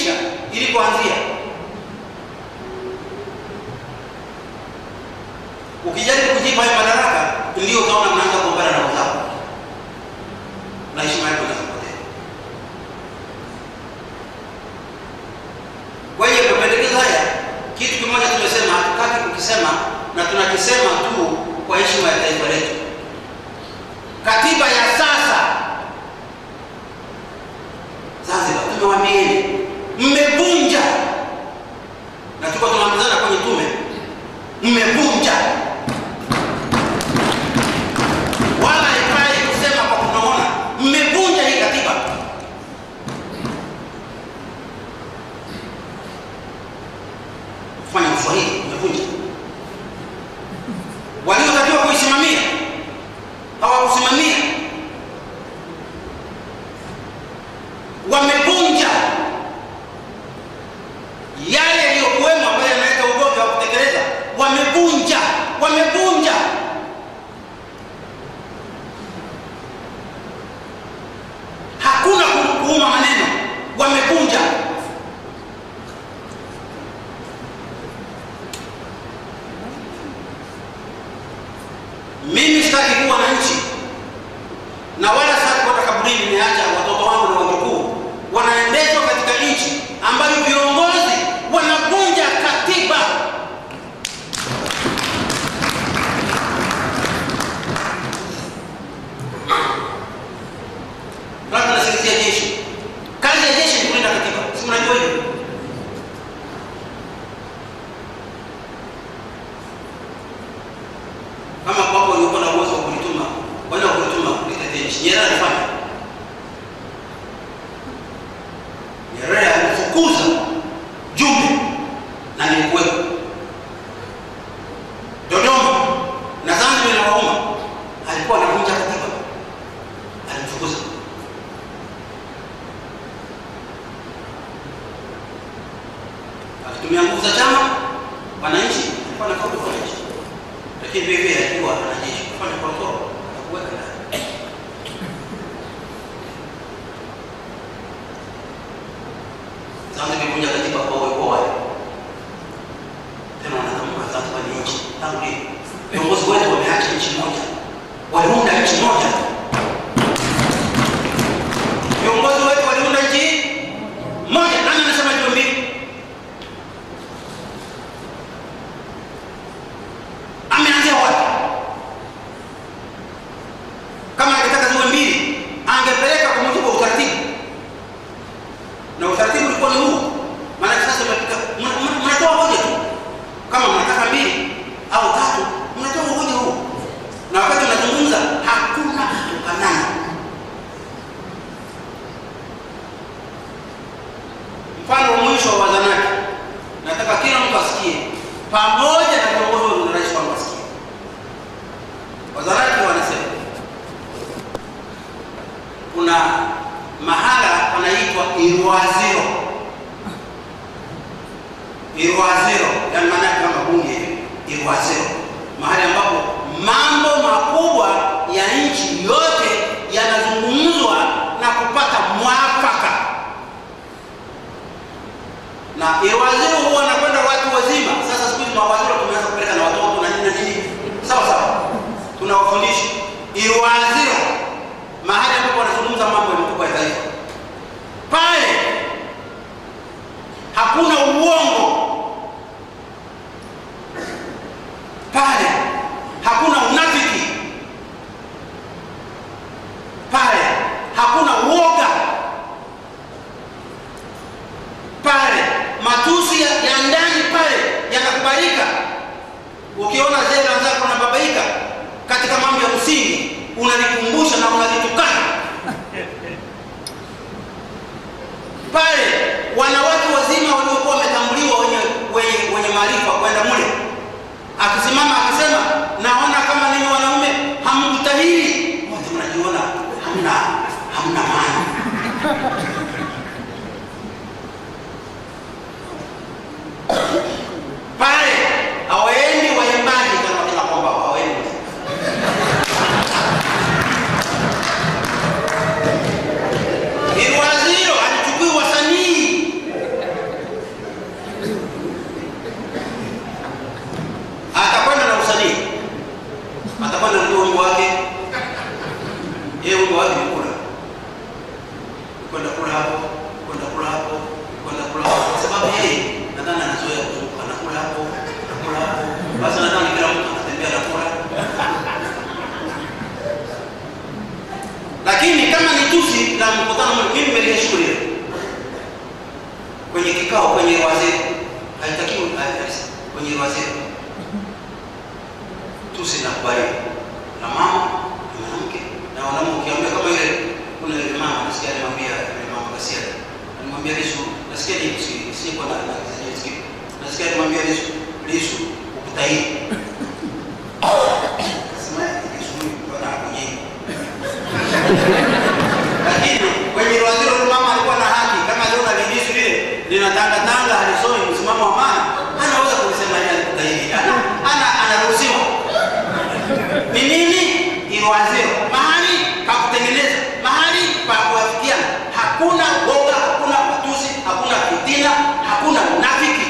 kufundisha ilipoanzia. Ukijaribu kujipa hayo madaraka, ndio utaona mnaanza kugombana na wenzako na heshima yako inapotea. Kwa hiyo mapendekezo haya, kitu kimoja tumesema, hatutaki kukisema na tunakisema tu kwa heshima ya taifa letu. Katiba ya sasa Zanzibar, tumewaambieni mmevunja, na tuko tunaambizana kwenye tume, mmevunja wala haifai kusema kwa kunong'ona, mmevunja hii katiba. Fanya Kiswahili, mmevunja. Waliotakiwa kuisimamia hawakusimamia, wamevunja yale yaliyokuwemo ambayo yanaleta ugonjwa wa kutekeleza, wamevunja, wamevunja. Hakuna ku- kuuma maneno, wamevunja. Mimi sitaki kuwa na nchi na wala sitaki kuota kaburini nimeacha watoto wangu na wajukuu wanaendeshwa katika nchi ambayo viongozi wanavunja katiba. Labda nasikizia jeshi. Kazi ya jeshi ni kulinda katiba, si mnajua hivyo? kama kwako waliokuwa na uwezo wa kulituma wenda kulituma kulitetea nchi. Nyerere alifanya. Nyerere alifukuza jumbe na nilikuwepo Dodoma na Zanzibar na Wauma, alikuwa anavunja katiba, alimfukuza. Akitumia nguvu za chama, wananchi alikuwa anakaa kwa wananchi lakini vile vile alikuwa anajeshi kufanya kontrol atakuweka ndani. Zanzibar imevunja katiba kwa uwepo wake, tena wanatamka Zanzibar ni nchi. Tangu lini? Viongozi wetu wameacha nchi moja, waliunda nchi moja. Viongozi wetu waliunda nchi moja. Nani anasema hizo mbili? ameanzia wapi? Kama angetaka ziwe mbili, angepeleka kwa mujibu wa utaratibu, na utaratibu ulikuwa ni huu. Maana sasa mnapika- mna- mna- mnatoa hoja tu, kama mnataka mbili au tatu, mnatoa hoja huu, na wakati mnazungumza hakuna kutukanana. Mfano wa mwisho wa wazanaki, nataka kila mtu asikie, pamoja na viongozi wa rais wangu asikie. Wazaraki wanasema kuna mahala panaitwa Irwaziro. Irwaziro, yani maana yake kama bunge hivi, Irwaziro, mahali ambapo mambo makubwa ya nchi yote yanazungumzwa na kupata mwafaka na Irwaziro huwa anakwenda watu wazima. Sasa siku hizi mawaziri tumeanza kupeleka na watoto na nini na nini, sawa sawa, tunawafundisha Irwaziro, mahali ambapo wanazungumza mambo ya makubwa ya taifa. Pale hakuna uongo, pale hakuna unafiki, pale hakuna uoga pale matusi ya, ya ndani pale yanakubalika. Ukiona zile wenzako unababaika katika mambo ya msingi, unalikumbusha na unalitukana pale. Wanawake wazima waliokuwa wametambuliwa wenye, wenye, wenye maarifa kwenda mule, akisimama akisema, naona kama ninyi wanaume hamkutahiri, wote mnajiona hamna hamna maana pale hawaendi waimbaji kama kina kwamba hawaendi. Irwaziro halichukui wasanii yeye nadhani anazoea kuzunguka nakula hapo nakula hapo, basi nadhani kila mtu anatembea nakula. Lakini kama ni tusi la mkutano, mimi nimeliheshimu lile kwenye kikao, kwenye wazee, haitakiwi kwenye wazee tusi na kubali na mama na mwanamke na wanaume, ukiambia kama ile kuna ile mama nasikia alimwambia ile mama Kasia alimwambia Lissu, nasikia ni si si kwa na na nasikia nasikia alimwambia Lissu Lissu ukutahiri sema Lissu bwana kwenye lakini kwenye waziri wa mama alikuwa na haki kama aliona Lissu lile linatanga tanga halisoi msimamo wa maana anaweza kusema yeye alikutahiri ana ana anaruhusiwa ni nini? Iwazio mahali pa kutengeneza, mahali pa kuafikiana. Hakuna woga, hakuna matusi, hakuna fitina, hakuna unafiki.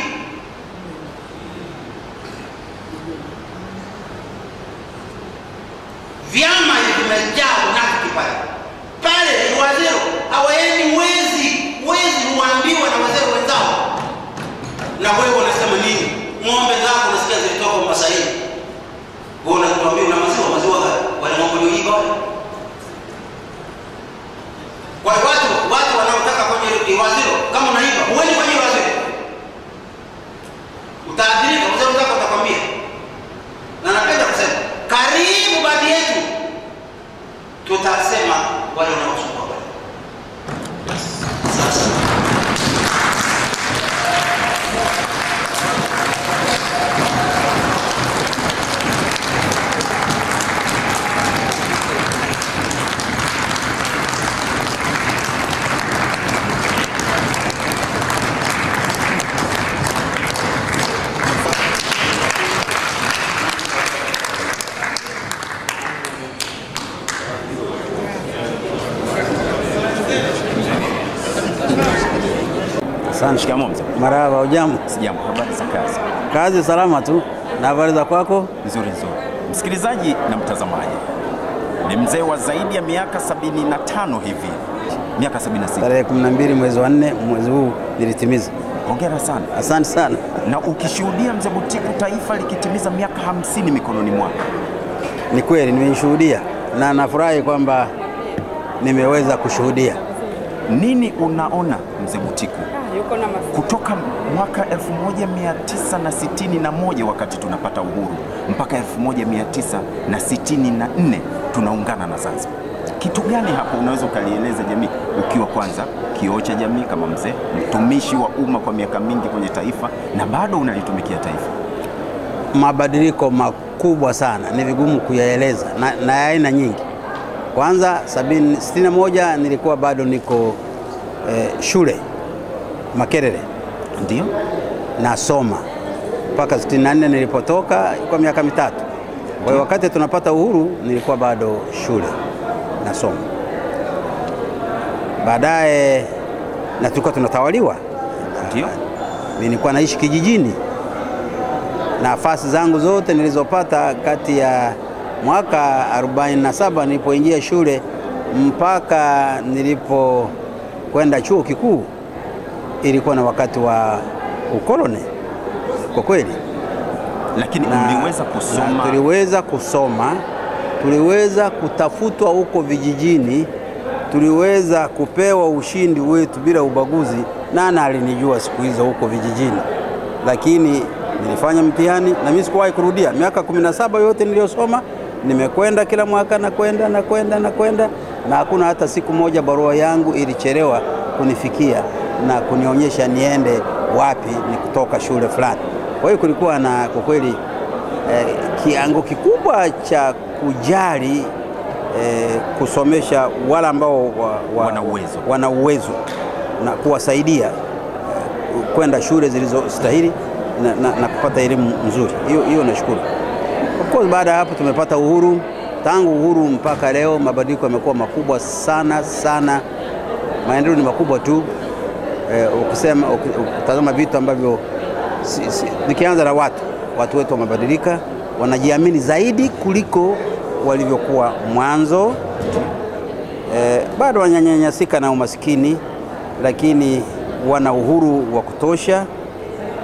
Vyama vimejaa unafiki pale pale. Iwazio hawaendi wezi, wezi huambiwa na wazee wenzao, na wewe unasema nini? Ng'ombe zako unasikia zilitoka Masaini wewe unatuambia una maziwa maziwa gani? Wale ng'ombe walioiba wale. Kwa hiyo watu watu wanaotaka kwenye waziro kama unaiba, huendi kwenye waziro. Utaadhirika, mzee wenzako atakwambia. Na napenda kusema karibu baadhi yetu tutasema wale wanaosumbua wale. Sasa Asante. Shikamoo mzee. Marahaba, ujambo? Sijambo, habari za kazi? Kazi salama tu. Na habari za kwako? Nzuri nzuri. Msikilizaji na mtazamaji, ni mzee wa zaidi ya miaka 75 hivi, miaka 76. Tarehe 12 mwezi wa 4 mwezi huu nilitimiza. Hongera sana. Asante sana. Na ukishuhudia mzee Butiku taifa likitimiza miaka 50 mikononi mwako, Ni kweli nimeishuhudia na nafurahi kwamba nimeweza kushuhudia. nini unaona mzee Butiku yuko na mafuta. kutoka mwaka 1961 wakati tunapata uhuru mpaka 1964 tunaungana na Zanzibar. Kitu gani hapo unaweza ukalieleza jamii, ukiwa kwanza kioo cha jamii kama mzee, mtumishi wa umma kwa miaka mingi kwenye taifa na bado unalitumikia taifa? Mabadiliko makubwa sana, ni vigumu kuyaeleza na, na ya aina nyingi. Kwanza sabini, sitini na moja nilikuwa bado niko eh, shule Makerere Ndio, nasoma mpaka 64 nilipotoka, ilikuwa miaka mitatu. Kwa hiyo wakati tunapata uhuru nilikuwa bado shule nasoma. Baadaye na tulikuwa tunatawaliwa, ndio, mimi nilikuwa naishi kijijini. Nafasi zangu zote nilizopata kati ya mwaka 47 nilipoingia shule mpaka nilipokwenda chuo kikuu ilikuwa na wakati wa ukoloni kwa kweli lakini na, uliweza na kusoma tuliweza kusoma, tuliweza kutafutwa huko vijijini, tuliweza kupewa ushindi wetu bila ubaguzi. Nana alinijua siku hizo huko vijijini, lakini nilifanya mtihani na mimi sikuwahi kurudia. Miaka kumi na saba yote niliyosoma nimekwenda kila mwaka na kwenda na kwenda na kwenda, na hakuna hata siku moja barua yangu ilichelewa kunifikia na kunionyesha niende wapi, ni kutoka shule fulani. Kwa hiyo kulikuwa na kwa kweli eh, kiango kikubwa cha kujali eh, kusomesha wale ambao wa, wa, Wana uwezo. wana uwezo na kuwasaidia eh, kwenda shule zilizostahili na, na, na kupata elimu nzuri. Hiyo hiyo nashukuru. Of course baada ya hapo tumepata uhuru. Tangu uhuru mpaka leo mabadiliko yamekuwa makubwa sana sana, maendeleo ni makubwa tu. Eh, ukisema uki- ukitazama vitu ambavyo si, si, nikianza na watu watu wetu wamebadilika, wanajiamini zaidi kuliko walivyokuwa mwanzo. Eh, bado wananyanyasika na umasikini, lakini wana uhuru wa kutosha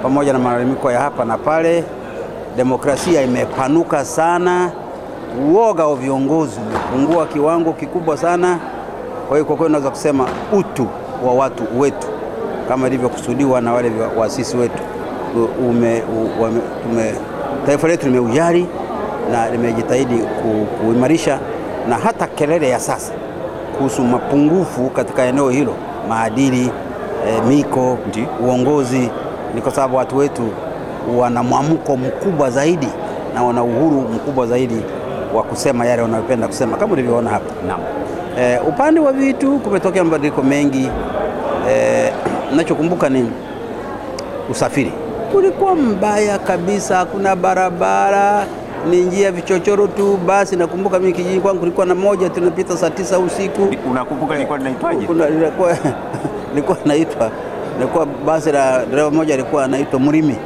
pamoja na malalamiko ya hapa na pale. Demokrasia imepanuka sana, uoga wa viongozi umepungua kiwango kikubwa sana. Kwa hiyo kwa kweli naweza kusema utu wa watu wetu kama ilivyokusudiwa na wale vya- waasisi wetu u- ume, u, wame, tume, taifa letu limeujali na limejitahidi ku, kuimarisha, na hata kelele ya sasa kuhusu mapungufu katika eneo hilo, maadili e, miko, Ndiyo. uongozi, ni kwa sababu watu wetu wana mwamko mkubwa zaidi na wana uhuru mkubwa zaidi wa kusema yale wanayopenda kusema kama ulivyoona hapa. Naam. E, upande wa vitu kumetokea mabadiliko mengi. E, nachokumbuka ni usafiri ulikuwa mbaya kabisa, hakuna barabara, ni njia vichochoro tu. Basi nakumbuka mimi kijiji kwangu kulikuwa na moja tunapita saa tisa usiku Unakumbuka ilikuwa linaitwaje? kuna lilikuwa lilikuwa naitwa lilikuwa basi la dereva mmoja alikuwa anaitwa Mrimi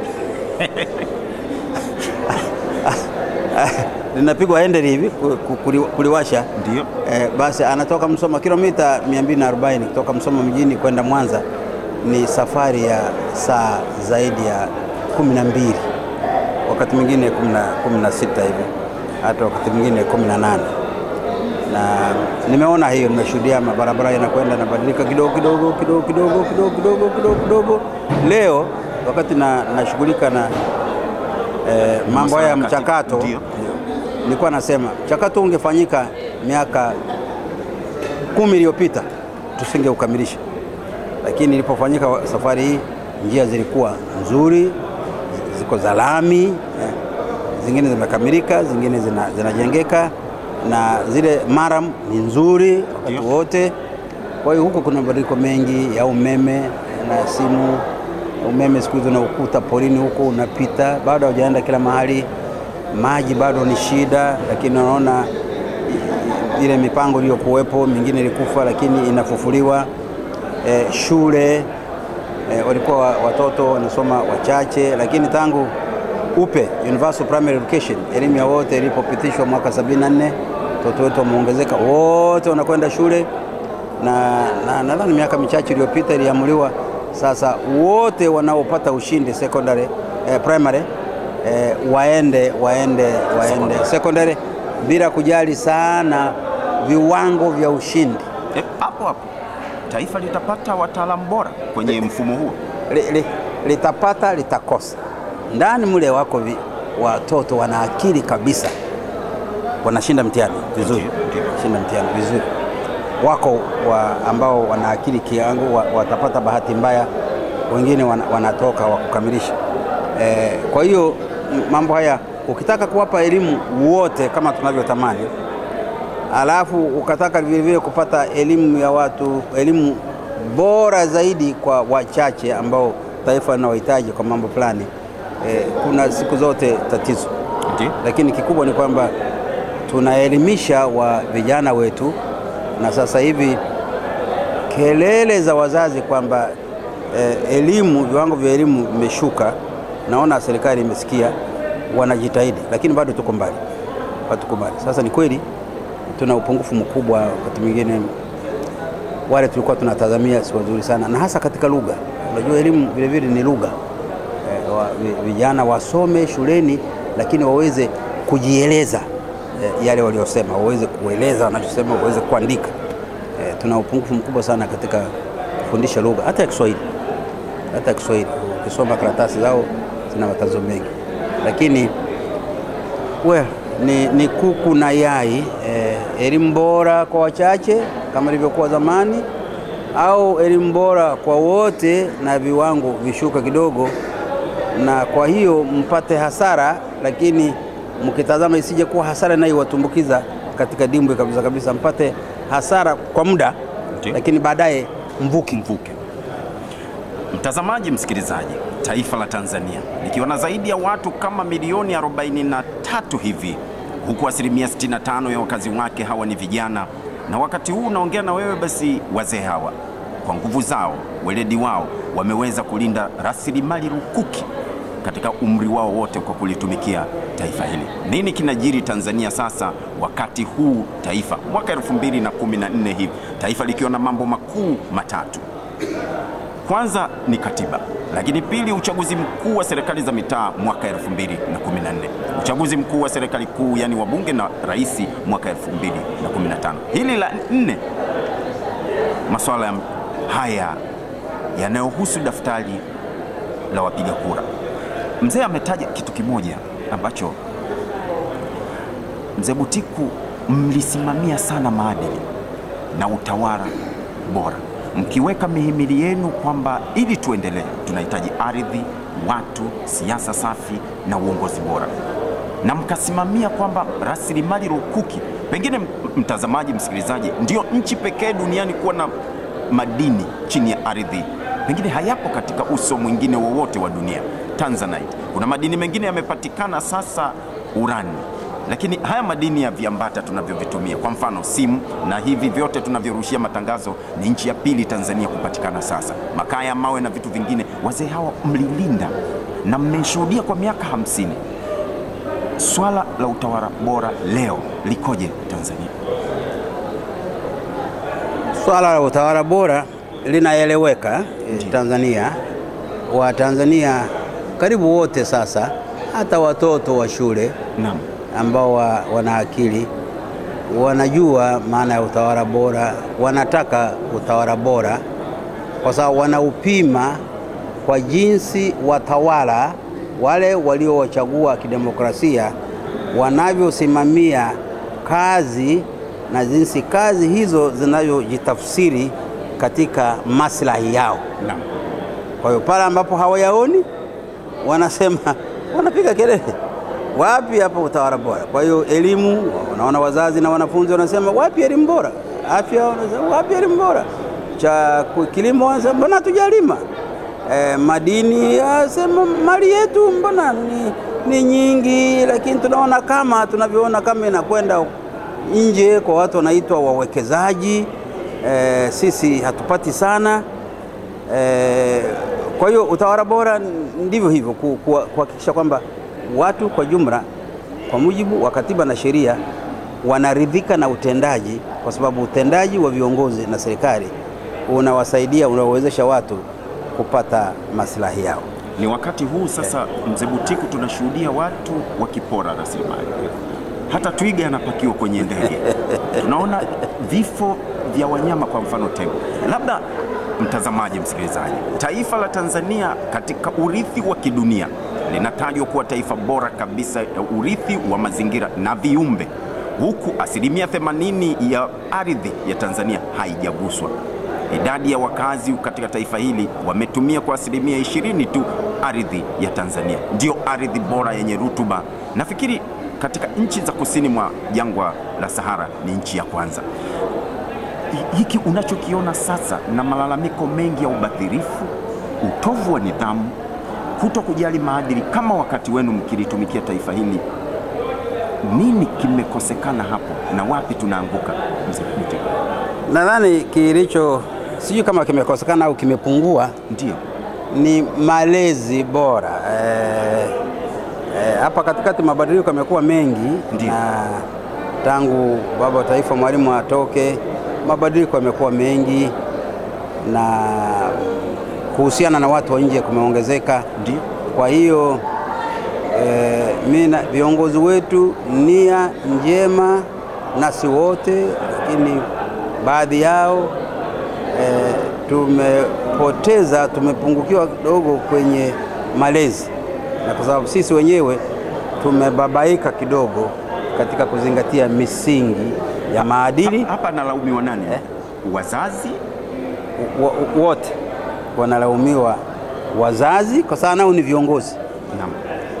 linapigwa hendeli hivi ku- ku- kuli- kuliwasha Ndio. eh, basi anatoka Msoma kilomita 240 kutoka Msoma mjini kwenda Mwanza ni safari ya saa zaidi ya kumi na mbili wakati mwingine kumi na- kumi na sita hivi hata wakati mwingine kumi na nane na nimeona hiyo, nimeshuhudia mabarabara yanakwenda yanabadilika kidogo kidogo kidogo kidogo kidogo kidogo kidogo kidogo. Leo wakati na nashughulika na eh, mambo haya ya Masuala kati- mchakato, ndio. nilikuwa nasema mchakato ungefanyika miaka kumi iliyopita tusingeukamilisha, lakini ilipofanyika wa- safari hii njia zilikuwa nzuri, ziko za lami eh, zingine zimekamilika, zingine zina- zinajengeka na zile maram ni nzuri wakati Ndio. wote. Kwa hiyo huko kuna mabadiliko mengi ya umeme na simu. Umeme siku hizi unaukuta porini huko unapita, bado haujaenda kila mahali. Maji bado ni shida, lakini unaona i- ile mipango iliyokuwepo mingine ilikufa, lakini inafufuliwa. E, shule e, walikuwa wa- watoto wanasoma wachache, lakini tangu UPE Universal Primary Education, elimu ya wote ilipopitishwa mwaka 74 watoto wetu wameongezeka, wote wanakwenda shule na na nadhani miaka michache iliyopita iliamuliwa sasa wote wanaopata ushindi secondary eh, primary eh, waende waende waende secondary bila kujali sana viwango vya ushindi. Eh, Hapo hapo taifa litapata wataalamu bora kwenye mfumo huo. li, li, litapata litakosa. Ndani mule wako vi, watoto wana akili kabisa, wanashinda mtihani vizuri, Ndio, ndio. shinda mtihani vizuri. Wako wa, ambao wana akili kiangu wa, watapata bahati mbaya, wengine wana, wanatoka wa kukamilisha. E, kwa hiyo m- mambo haya ukitaka kuwapa elimu wote kama tunavyotamani alafu ukataka vile vile kupata elimu ya watu, elimu bora zaidi kwa wachache ambao taifa linawahitaji kwa mambo fulani eh, kuna siku zote tatizo, Ndio. lakini kikubwa ni kwamba tunaelimisha wa vijana wetu, na sasa hivi kelele za wazazi kwamba eh, elimu, viwango vya elimu vimeshuka, naona serikali imesikia, wanajitahidi, lakini bado tuko mbali, bado tuko mbali. Sasa ni kweli tuna upungufu mkubwa, wakati mwingine wale tulikuwa tunatazamia si wazuri sana, na hasa katika lugha. Unajua elimu vile vile ni lugha eh, wa, vi- vijana wasome shuleni, lakini waweze kujieleza eh, yale waliosema, waweze kueleza wanachosema, waweze kuandika. Eh, tuna upungufu mkubwa sana katika kufundisha lugha hata ya Kiswahili, hata ya Kiswahili. Ukisoma karatasi zao zina matatizo mengi, lakini well, ni, ni kuku na yai eh, elimu bora kwa wachache kama ilivyokuwa zamani, au elimu bora kwa wote na viwango vishuka kidogo, na kwa hiyo mpate hasara, lakini mkitazama isije kuwa hasara inayowatumbukiza katika dimbwe kabisa kabisa, mpate hasara kwa muda, Ndio. lakini baadaye mvuki mvuke. Mtazamaji, msikilizaji, taifa la Tanzania likiwa na zaidi ya watu kama milioni 43 hivi, huku asilimia 65 ya wakazi wake hawa ni vijana, na wakati huu unaongea na wewe, basi wazee hawa kwa nguvu zao, weledi wao, wameweza kulinda rasilimali lukuki katika umri wao wote kwa kulitumikia taifa hili. Nini kinajiri Tanzania sasa wakati huu taifa mwaka 2014 hivi, taifa likiwa na mambo makuu matatu Kwanza ni katiba, lakini pili uchaguzi mkuu wa serikali za mitaa mwaka 2014, uchaguzi mkuu wa serikali kuu yani wabunge na rais mwaka 2015. Hili la nne, masuala ya haya yanayohusu daftari la wapiga kura. Mzee ametaja kitu kimoja ambacho mzee Butiku, mlisimamia sana maadili na utawala bora, mkiweka mihimili yenu kwamba ili tuendelee tunahitaji ardhi, watu, siasa safi na uongozi bora, na mkasimamia kwamba rasilimali rukuki, pengine m- mtazamaji, msikilizaji, ndio nchi pekee duniani kuwa na madini chini ya ardhi, pengine hayapo katika uso mwingine wowote wa dunia. Tanzanite, kuna madini mengine yamepatikana sasa, urani lakini haya madini ya viambata tunavyovitumia, kwa mfano simu na hivi vyote tunavyorushia matangazo, ni nchi ya pili Tanzania kupatikana sasa. Makaa ya mawe na vitu vingine, wazee hawa mlilinda na mmeshuhudia kwa miaka hamsini. Swala la utawala bora leo likoje Tanzania? Swala la utawala bora linaeleweka eh, Tanzania. Watanzania karibu wote sasa, hata watoto wa shule Naam, ambao wa, wana akili wanajua maana ya utawala bora, wanataka utawala bora kwa sababu wanaupima kwa jinsi watawala wale waliowachagua kidemokrasia wanavyosimamia kazi na jinsi kazi hizo zinavyojitafsiri katika maslahi yao. naam, Kwa hiyo pale ambapo hawayaoni wanasema, wanapiga kelele, wapi hapa utawala bora? Kwa hiyo elimu, unaona wazazi na wanafunzi wanasema wapi elimu bora? Afya wanasema wapi elimu bora? Cha ku- kilimo wanasema mbona hatujalima? E, madini asema mali yetu mbona ni, ni nyingi, lakini tunaona kama tunavyoona kama inakwenda nje kwa watu wanaitwa wawekezaji. E, sisi hatupati sana Eh, kwa hiyo utawala bora ndivyo hivyo ku- ku- kuhakikisha kwamba watu kwa jumla kwa mujibu wa katiba na sheria wanaridhika na utendaji, kwa sababu utendaji wa viongozi na serikali unawasaidia, unawawezesha watu kupata maslahi yao. ni wakati huu sasa, mzee Butiku, tunashuhudia watu wakipora rasilimali, hata twiga anapakiwa kwenye ndege. Tunaona vifo vya wanyama, kwa mfano tembo. Labda mtazamaji, msikilizaji, taifa la Tanzania katika urithi wa kidunia linatajwa kuwa taifa bora kabisa ya urithi wa mazingira na viumbe, huku asilimia 80 ya ardhi ya Tanzania haijaguswa. Idadi ya wakazi katika taifa hili wametumia kwa asilimia ishirini tu ardhi ya Tanzania, ndio ardhi bora yenye rutuba. Nafikiri katika nchi za kusini mwa jangwa la Sahara ni nchi ya kwanza. Hi- Hiki unachokiona sasa na malalamiko mengi ya ubadhirifu, utovu wa nidhamu, kuto kujali maadili kama wakati wenu mkilitumikia taifa hili, nini kimekosekana hapo na wapi tunaanguka, mzee Butiku? Nadhani kilicho sijui kama kimekosekana au kimepungua Ndio. ni malezi bora. Eh, eh, hapa katikati mabadiliko yamekuwa mengi Ndiyo. na tangu baba wa taifa Mwalimu atoke, mabadiliko yamekuwa mengi na kuhusiana na watu wa nje kumeongezeka. Ndio. Kwa hiyo eh, mimi na viongozi wetu nia njema, nasi wote, lakini baadhi yao eh, tumepoteza, tumepungukiwa kidogo kwenye malezi, na kwa sababu sisi wenyewe tumebabaika kidogo katika kuzingatia misingi ya maadili. Hapa analaumiwa nani? Eh? Wazazi? Wo- Wote wanalaumiwa wazazi, kwa sababu nao ni viongozi. Naam.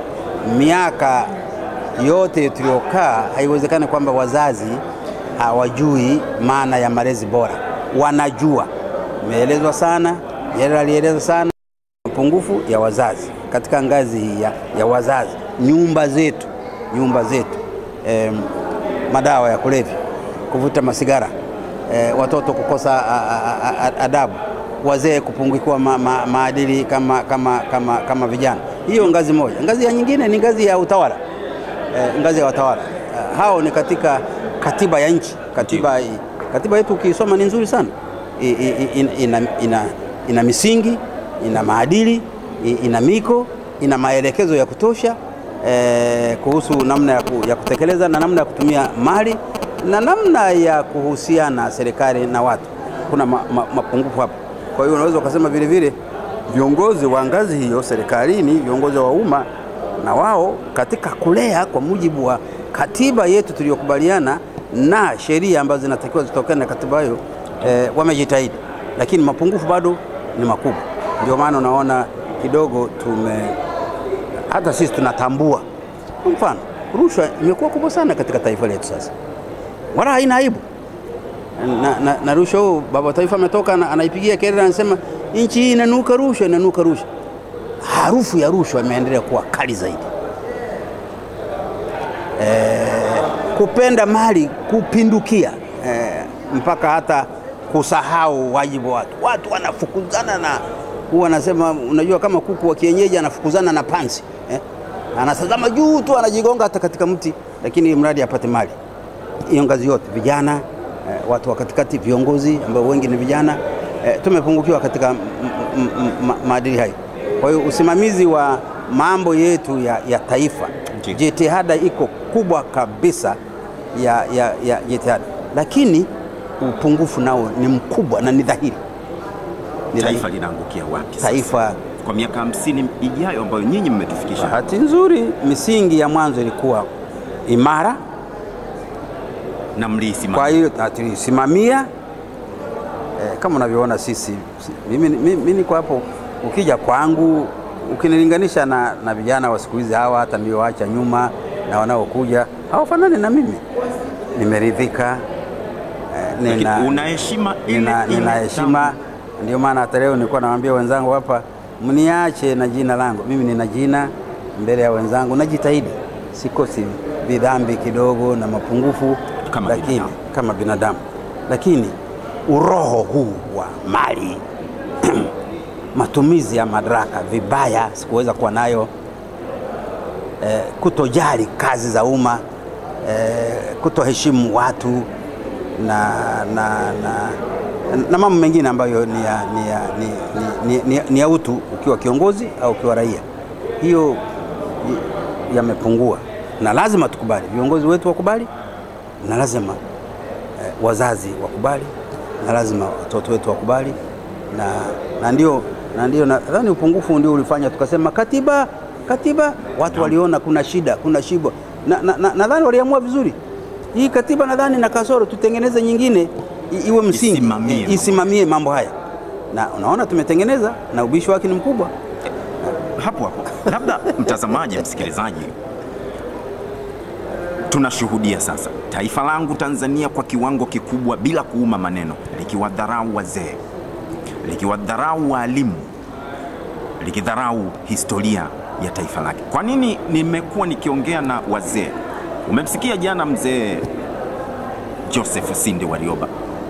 miaka yote tuliyokaa, haiwezekani kwamba wazazi hawajui maana ya malezi bora. Wanajua, imeelezwa sana, Nyerere alieleza sana mapungufu ya wazazi katika ngazi hii ya, ya wazazi, nyumba zetu, nyumba zetu em, madawa ya kulevya, kuvuta masigara, eh, watoto kukosa a, a, a, a, adabu, wazee kupungukiwa ma, ma, maadili kama, kama, kama, kama vijana. Hiyo ngazi moja. Ngazi ya nyingine ni ngazi ya utawala eh, ngazi ya watawala eh, hao ni katika katiba ya nchi. Katiba, katiba yetu ukisoma ni nzuri sana I, i, ina, ina, ina, ina misingi, ina maadili, i- ina miko, ina maelekezo ya kutosha eh, kuhusu namna ya, ku, ya kutekeleza na namna ya kutumia mali na namna ya kuhusiana serikali na watu. Kuna ma, ma, mapungufu hapo. Kwa hiyo unaweza ukasema vile vile viongozi wa ngazi hiyo serikalini, viongozi wa umma na wao katika kulea kwa mujibu wa katiba yetu tuliyokubaliana na sheria ambazo zinatakiwa zitokane na katiba hiyo eh, wamejitahidi, lakini mapungufu bado ni makubwa. Ndio maana unaona kidogo tume hata sisi tunatambua. Kwa mfano, rushwa imekuwa kubwa sana katika taifa letu sasa, wala haina aibu na, na, na rushwa huu baba wa taifa ametoka na- anaipigia kelele, anasema nchi hii inanuka rushwa, inanuka rushwa. Harufu ya rushwa imeendelea kuwa kali zaidi. E, kupenda mali kupindukia e, mpaka hata kusahau wajibu wa watu. Watu wanafukuzana na huwa anasema, unajua kama kuku wa kienyeji anafukuzana na pansi eh? Anatazama juu tu anajigonga hata katika mti, lakini mradi apate mali. Hiyo ngazi yote, vijana eh, watu wa katikati, viongozi ambao wengi ni vijana eh, tumepungukiwa katika m- m- m- ma- maadili hayo. Kwa hiyo usimamizi wa mambo yetu ya, ya taifa, Ndiyo. jitihada iko kubwa kabisa ya, ya, ya jitihada, lakini upungufu nao ni mkubwa na ni dhahiri. Ni Taifa dhahiri. linaangukia wapi sasa? Taifa kwa miaka hamsini ijayo ambayo nyinyi mmetufikisha? Bahati nzuri misingi ya mwanzo ilikuwa imara, na mliisimama. kwa hiyo na tulisimamia eh, kama unavyoona sisi, si- mimi, mimi, mimi niko hapo. Ukija kwangu ukinilinganisha na, na vijana wa siku hizi hawa hata nilioacha nyuma na wanaokuja hawafanani na mimi. Nimeridhika eh, nina, Lakini una heshima ile nina, ile nina heshima. tangu- Ndio maana hata leo nilikuwa nawaambia wenzangu hapa, mniache na jina langu. Mimi nina jina mbele ya wenzangu, najitahidi, sikosi vidhambi kidogo na mapungufu Kama lakini, binadamu. kama binadamu, lakini uroho huu wa mali matumizi ya madaraka vibaya sikuweza kuwa nayo eh, kutojali kazi za umma eh, kutoheshimu watu na, na, na, na mambo mengine ambayo ni ya, ni, ya, ni, ni, ni, ni, ni ya utu ukiwa kiongozi au ukiwa raia. Hiyo i- yamepungua, na lazima tukubali, viongozi wetu wakubali, na lazima eh, wazazi wakubali, na lazima watoto wetu wakubali, na, na ndio na ndio nadhani upungufu ndio ulifanya tukasema katiba katiba, watu waliona kuna shida, kuna shibo, na nadhani na, nadhani waliamua vizuri hii katiba, nadhani na kasoro, tutengeneze nyingine i- iwe msingi Isimamie eh, isimamie mambo haya, na unaona tumetengeneza, na ubishi wake ni mkubwa. hapo hapo, labda mtazamaji, msikilizaji, tunashuhudia sasa taifa langu Tanzania kwa kiwango kikubwa, bila kuuma maneno, likiwadharau wazee, likiwadharau waalimu, likidharau historia ya taifa lake. Kwa nini nimekuwa nikiongea na wazee? Umemsikia jana mzee Joseph Sinde Warioba,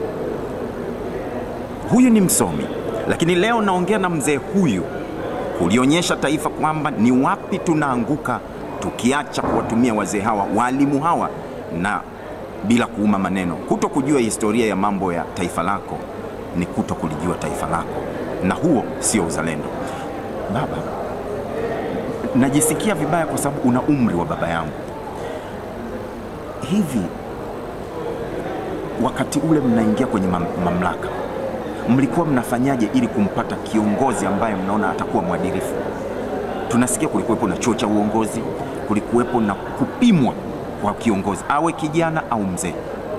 huyu ni msomi, lakini leo naongea na mzee huyu kulionyesha taifa kwamba ni wapi tunaanguka tukiacha kuwatumia wazee hawa walimu hawa na bila kuuma maneno. Kuto kujua historia ya mambo ya taifa lako ni kuto kulijua taifa lako, na huo sio uzalendo. Baba, najisikia vibaya kwa sababu una umri wa baba yangu. Hivi wakati ule mnaingia kwenye mam mamlaka mlikuwa mnafanyaje ili kumpata kiongozi ambaye mnaona atakuwa mwadilifu? Tunasikia kulikuwepo na chuo cha uongozi, kulikuwepo na kupimwa kwa kiongozi, awe kijana au mzee.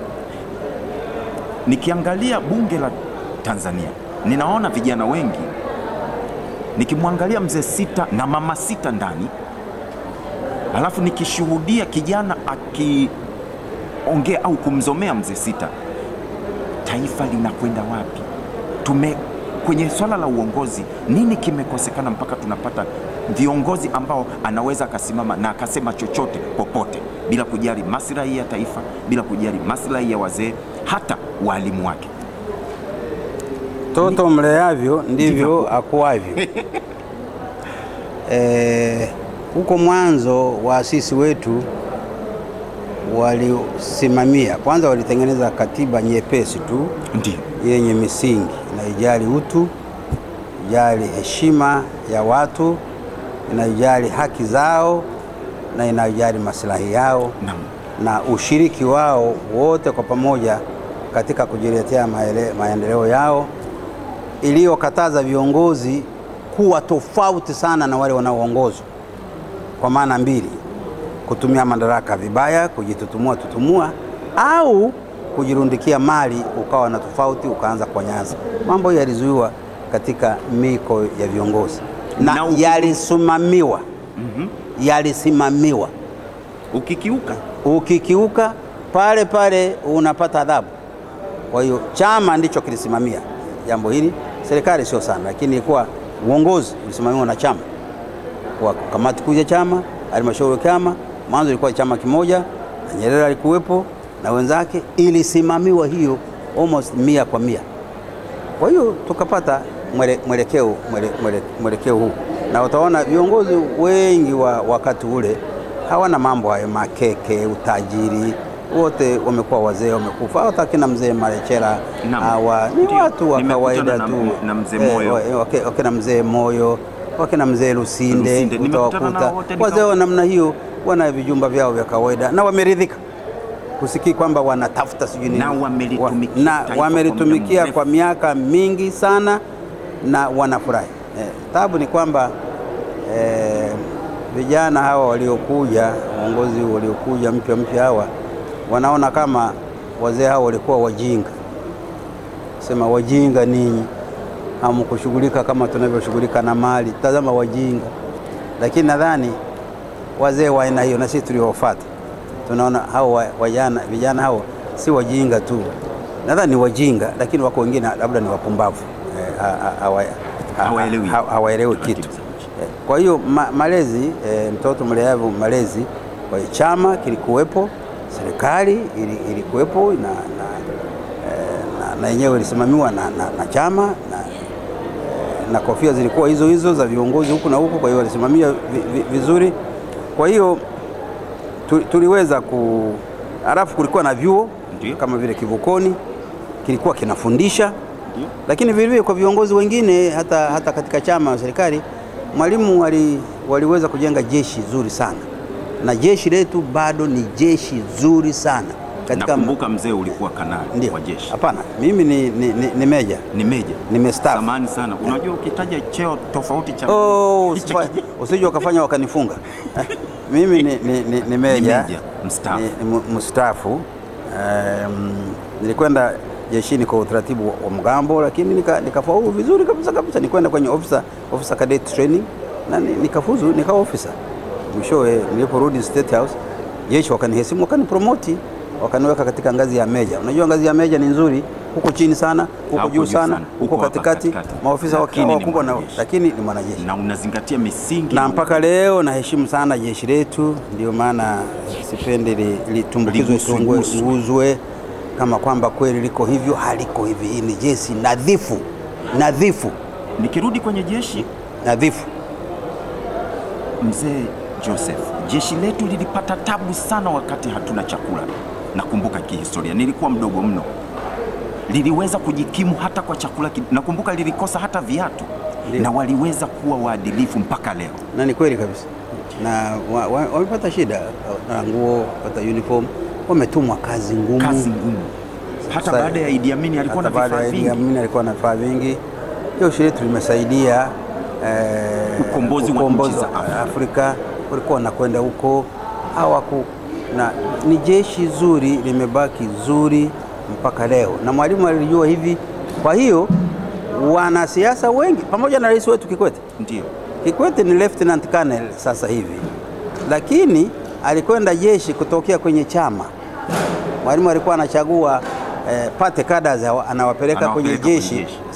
Nikiangalia bunge la Tanzania, ninaona vijana wengi, nikimwangalia mzee sita na mama sita ndani, alafu nikishuhudia kijana akiongea au kumzomea mzee sita, taifa linakwenda wapi? Tume kwenye swala la uongozi, nini kimekosekana mpaka tunapata viongozi ambao anaweza akasimama na akasema chochote popote bila kujali maslahi ya taifa, bila kujali maslahi ya wazee, hata waalimu wake. Toto mleavyo ndivyo Ndivyo. akuavyo. Eh, huko mwanzo waasisi wetu walisimamia kwanza, walitengeneza katiba nyepesi tu Ndio yenye misingi inaijali utu inayojali heshima ya watu, inayojali haki zao na inayojali maslahi yao Naam. na ushiriki wao wote kwa pamoja katika kujiletea maele- maendeleo yao, iliyokataza viongozi kuwa tofauti sana na wale wanaoongozwa kwa maana mbili: kutumia madaraka vibaya, kujitutumua tutumua, au kujirundikia mali ukawa na tofauti ukaanza kuwanyaza. Mambo hiyo yalizuiwa katika miko ya viongozi na, Na uki- yalisimamiwa yalisimamiwa. Ukikiuka Ukikiuka pale pale unapata adhabu. Kwa hiyo chama ndicho kilisimamia jambo hili, serikali sio sana, lakini ilikuwa uongozi ulisimamiwa na chama kwa kamati kuu ya chama, halmashauri ya chama. Mwanzo ilikuwa chama kimoja na Nyerere alikuwepo na wenzake, ilisimamiwa hiyo almost mia kwa mia. Kwa hiyo tukapata mwele- mwelekeo mwele- mwele- mwelekeo huu, na utaona viongozi wengi wa wakati ule hawana mambo hayo makeke, utajiri, wote wamekuwa wazee, wamekufa. Hata kina mzee Marechera Naam. hawa ni Ndio. watu wa Nimekutana kawaida na- tu, na mzee Eh, Moyo. wa- wake- wakina mzee Moyo, wakina mzee Lusinde, Lusinde, nimekutana utawakuta nao wote nika- wazee wa namna hiyo wana vijumba vyao vya kawaida na wameridhika kusikii kwamba wanatafuta sijui nini. Na wamelitumikia na taifa kwa wamelitumikia muda kwa miaka mingi sana na wanafurahi. Eh, tabu ni kwamba eh, vijana hawa waliokuja, uongozi waliokuja mpya mpya hawa wanaona kama wazee hao walikuwa wajinga, sema wajinga ninyi, hamkushughulika kama tunavyoshughulika na mali, tazama wajinga. Lakini nadhani wazee wa aina hiyo na sisi tuliofuata tunaona hao wa- wajana vijana hao si wajinga tu, nadhani ni wajinga, lakini wako wengine labda ni wapumbavu eh, ha- ha- hawa- ha- Hawaelewi. ha- hawaelewi kitu. Taratibu za nchi. Eh, Kwa hiyo ma, malezi eh, mtoto mleavu malezi, kwa hiyo chama kilikuwepo, serikali ili- ilikuwepo na, na, eh, na, na yenyewe ilisimamiwa na, na, na chama na, na kofia zilikuwa hizo hizo za viongozi huku na huku, kwa hiyo walisimamia vi, vi, vizuri. Kwa hiyo tu- tuliweza ku, halafu kulikuwa na vyuo Ndio. kama vile Kivukoni kilikuwa kinafundisha Ndio. lakini vilevile kwa viongozi wengine hata, hata katika chama na serikali Mwalimu wali, waliweza kujenga jeshi zuri sana, na jeshi letu bado ni jeshi zuri sana katika Nakumbuka mzee ulikuwa kanali ndio. wa jeshi, Hapana, mimi ni, ni, ni, ni meja ni meja. nimestaafu. Samani sana, unajua ukitaja cheo tofauti cha Oh, hicho usifa- kije- usije wakafanya wakanifunga. mimi ni, ni, ni, ni meja, meja, mstaafu. ni- ni mu- mstaafu. Um, nilikwenda jeshini kwa utaratibu wa- wa mgambo, lakini nika- nikafaulu vizuri kabisa kabisa. Nikwenda kwenye officer, officer cadet training na ni- nikafuzu nikawa officer. Mwishowe niliporudi State House, jeshi wakanihesimu, wakanipromoti, wakaniweka katika ngazi ya meja. Unajua ngazi ya meja ni nzuri, huko chini sana, huko Hapo juu juu sana, sana, huko huko hapa katikati, katikati. maofisa Lakini wakiwa ni wakubwa na mwanajeshi. lakini ni mwanajeshi na unazingatia misingi na mpaka leo naheshimu sana jeshi letu, ndio maana sipendi li- litumbukizwe Liguswe, tungwe- guswe. guzwe kama kwamba kweli liko hivyo. Haliko hivi. Hii ni jeshi nadhifu, nadhifu, Nikirudi kwenye jeshi, nadhifu. mzee Joseph, jeshi letu lilipata tabu sana wakati hatuna chakula. Nakumbuka kihistoria, nilikuwa mdogo mno, liliweza kujikimu hata kwa chakula. ki- Nakumbuka lilikosa hata viatu Ndio. na waliweza kuwa waadilifu mpaka leo. Na ni kweli kabisa, na wa- wa- wamepata shida na nguo, wapata uniform, wametumwa kazi ngumu. Kazi ngumu, hata Sasa- baada ya Idi Amin alikuwa na Hata baada vifaa ya Idi vingi. Amin alikuwa na vifaa vingi. Jeshi letu limesaidia eh, Ukombozi wa nchi za Afrika. Afrika, walikuwa wanakwenda huko hawaku na ni jeshi zuri, limebaki zuri mpaka leo, na Mwalimu alijua hivi. Kwa hiyo wanasiasa wengi pamoja na rais wetu Kikwete Ndio. Kikwete ni lieutenant colonel sasa hivi, lakini alikwenda jeshi kutokea kwenye chama. Mwalimu alikuwa anachagua eh, pate cadres hawa- anawapeleka kwenye Anawapeleka kwenye jeshi, jeshi.